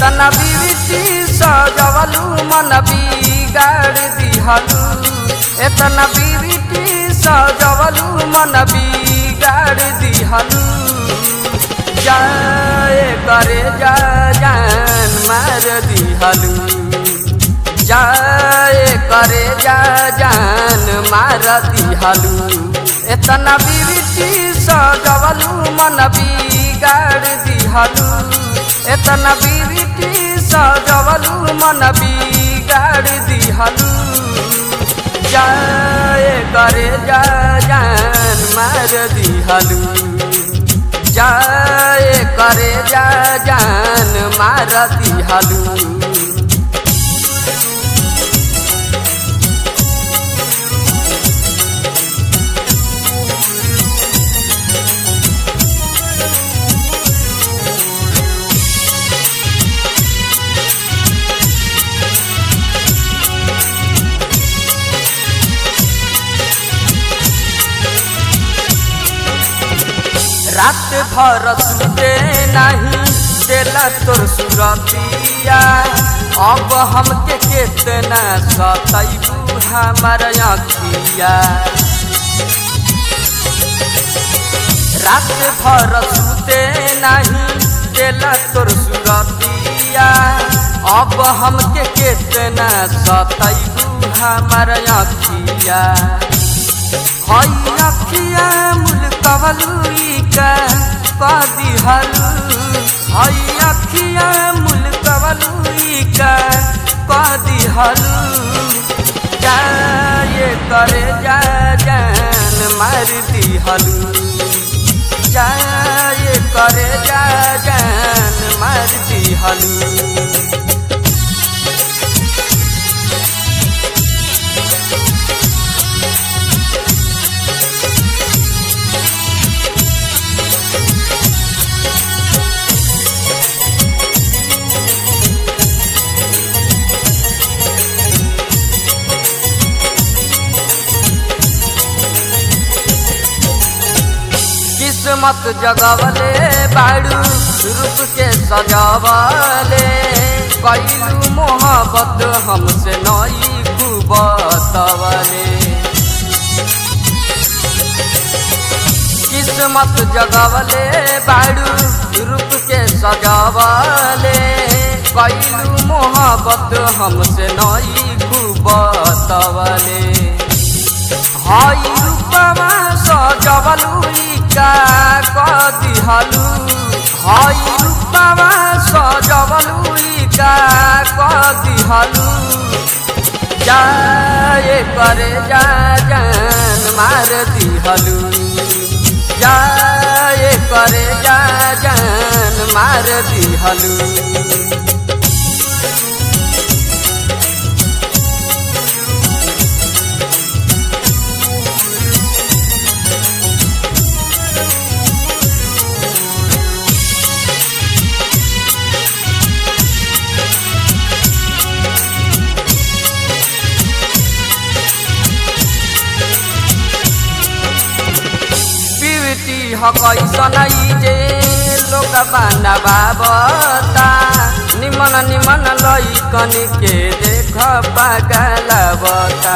एतना बीबीसी सजवलू मन बिगाड़ दिहलू एतना बीबीटी सजवलू मन बिगाड़ दिहलू जाए करे जा जान मार दिहलू जाए करे जा जान मार दिहलू एतना बीबीटी सजवलू मन बिगाड़ दिहलू एतना बीबीटी सजवलू मन बिगाड़ दिहलू जाए करे जा जान मार दिहलू जाए करे जा जान मार दिहलू रात भर सुते नहीं देला तोर सुरतिया अब हमके केतना सतैबू हमार अखिया रात भर सुते नहीं देला तोर सुरतिया अब हमके केतना सतैबू हमार अखिया हई अखिया मुल्कवलुई का कदी हलू हई अखिया मुल्कवलुई का कदी हलू जाए करे जा जान मार दी हलू जाए करे जा जान मार दी हलू किस्मत जगवले बाड़ू रूप के सजावले कैलू मोहब्बत हमसे नई कुबतवले किस्मत जगवले बाड़ू रूप के सजावले कैलू मोहब्बत हमसे नई कुबतवले हई रूपमा सजवलुई का कदिहलु हई रूपमा सजवलुई का कदिहलु जाए करे जा जान मार दिहलु जाए करे जा जान मार दिहलु पिवटी हकैसन जे लोक बाना बाबता निमन निमन लैकन के देख पागलबता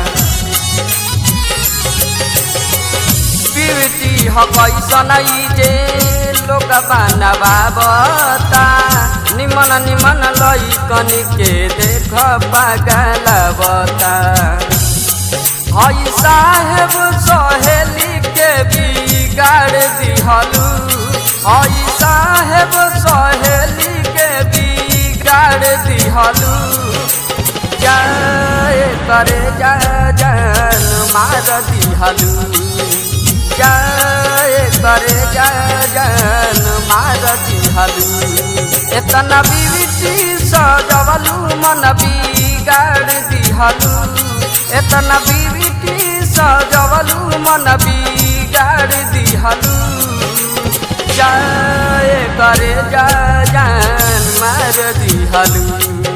पिवटी हकैसन जे लोक बाना बाबता निमन निमन लैकन के देख पागलबता हई साहेब सहेली के बिगाड़ दिहलू हई साहेब सहेली के बिगाड़ दिहलू जाए करे जा जान मार दिहलू जाए करे जा जान मार दिहलू एतना बीबीटी सजवलू मन बिगाड़ दिहलू एतना बीबीटी सजवलू मन बिगाड़ दिहलू जाए करे जा जान मार दिहलू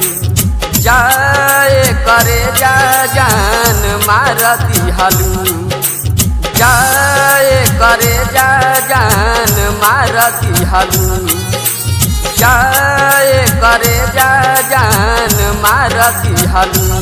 जाए करे जा जान मार दिहलू जाए करे जा जान मार दिहलू जाए करे करे जा जान मार दिहलू